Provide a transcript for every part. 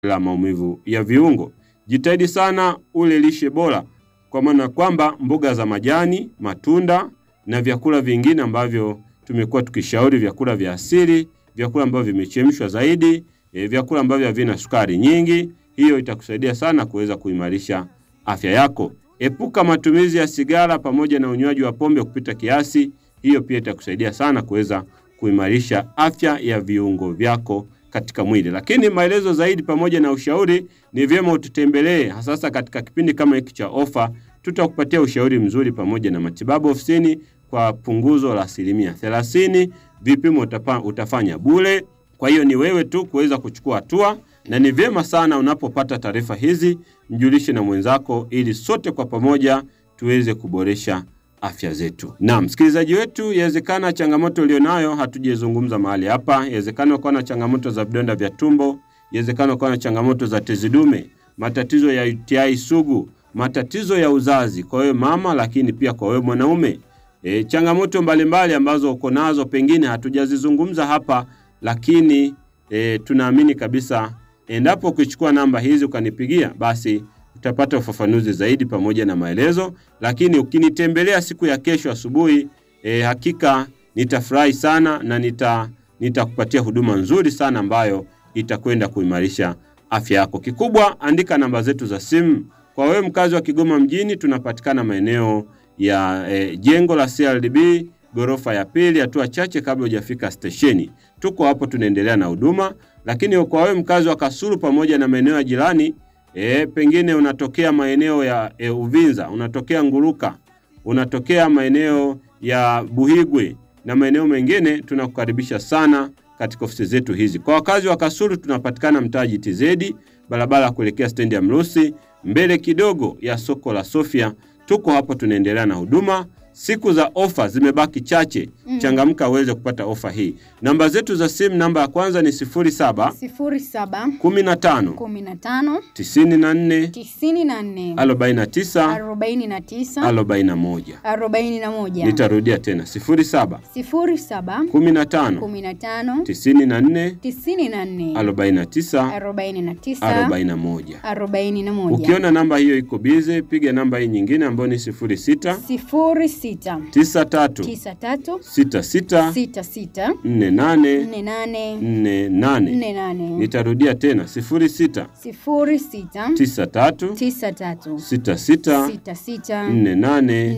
la maumivu ya viungo. Jitahidi sana ule lishe bora, kwa maana kwamba mboga za majani, matunda na vyakula vingine ambavyo tumekuwa tukishauri, vyakula vya asili, vyakula ambavyo vimechemshwa zaidi, e, vyakula ambavyo havina sukari nyingi. Hiyo itakusaidia sana kuweza kuimarisha afya yako. Epuka matumizi ya sigara pamoja na unywaji wa pombe kupita kiasi. Hiyo pia itakusaidia sana kuweza kuimarisha afya ya viungo vyako katika mwili. Lakini maelezo zaidi pamoja na ushauri, ni vyema ututembelee, hasa katika kipindi kama hiki cha ofa. Tutakupatia ushauri mzuri pamoja na matibabu ofisini kwa punguzo la asilimia thelathini. Vipimo utapa, utafanya bure. Kwa hiyo ni wewe tu kuweza kuchukua hatua, na ni vyema sana unapopata taarifa hizi mjulishe na mwenzako, ili sote kwa pamoja tuweze kuboresha afya zetu. Na msikilizaji wetu, yawezekana changamoto ulionayo hatujazungumza mahali hapa. Yawezekana ukawa na changamoto za vidonda vya tumbo, yawezekana ukawa na changamoto za tezi dume, matatizo ya UTI sugu, matatizo ya uzazi kwa wewe mama, lakini pia kwa wewe mwanaume. E, changamoto mbalimbali ambazo uko nazo pengine hatujazizungumza hapa, lakini e, tunaamini kabisa endapo ukichukua namba hizi ukanipigia, basi utapata ufafanuzi zaidi pamoja na maelezo. Lakini ukinitembelea siku ya kesho asubuhi, e, hakika nitafurahi sana na nita nitakupatia huduma nzuri sana ambayo itakwenda kuimarisha afya yako. Kikubwa, andika namba zetu za simu. Kwa wewe mkazi wa Kigoma mjini, tunapatikana maeneo ya e, jengo la CRDB ghorofa ya pili, hatua chache kabla hujafika stesheni. Tuko hapo tunaendelea na huduma. Lakini kwa wewe mkazi wa Kasulu pamoja na maeneo ya jirani e, pengine unatokea maeneo ya e, Uvinza, unatokea Nguruka, unatokea maeneo ya Buhigwe na maeneo mengine, tunakukaribisha sana katika ofisi zetu hizi. Kwa wakazi wa Kasulu tunapatikana mtaa GTZ, barabara ya kuelekea stendi ya Mrusi, mbele kidogo ya soko la Sofia. Tuko hapo tunaendelea na huduma. Siku za ofa zimebaki chache. Mm. Changamka uweze kupata ofa hii. Namba zetu za simu, namba ya kwanza ni 07 sifuri saba 15 kumi na tano 94 tisini na nne 49 arobaini na tisa 41. arobaini na moja Nitarudia tena 07 sifuri saba 15 kumi na tano 94 tisini na nne 49 arobaini na tisa 41. arobaini na moja Ukiona namba hiyo iko bize, piga namba hii nyingine ambayo ni 06 sifuri sita 93 tisa tatu 66 sita sita 48 nne nane 48. nne nane Nitarudia tena 06 sifuri sita 93 tisa tatu 66 sita sita 48 nne nane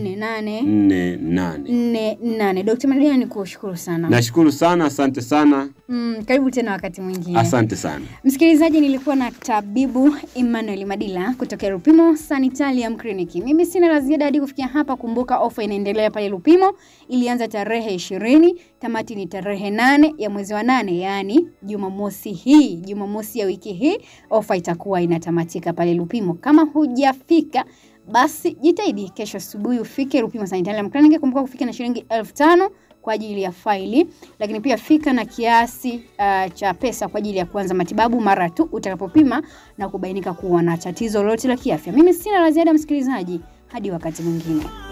48. nne nane. Dokta Maria, ni kushukuru sana. Nashukuru sana, asante sana, Mm, karibu tena wakati mwingine. asante sana. Msikilizaji, nilikuwa na tabibu Emmanuel Madila kutoka Lupimo Sanitarium Clinic. Mimi sina la ziada hadi kufikia hapa. Kumbuka ofa inaendelea pale Lupimo, ilianza tarehe ishirini, tamati ni tarehe nane ya mwezi wa nane, yaani Jumamosi hii, Jumamosi ya wiki hii, ofa itakuwa inatamatika pale Lupimo. Kama hujafika basi jitahidi kesho asubuhi ufike Lupimo Sanitarium Clinic. Kumbuka kufika na shilingi elfu tano kwa ajili ya faili, lakini pia fika na kiasi uh, cha pesa kwa ajili ya kuanza matibabu mara tu utakapopima na kubainika kuwa na tatizo lolote la kiafya. Mimi sina la ziada msikilizaji, hadi wakati mwingine.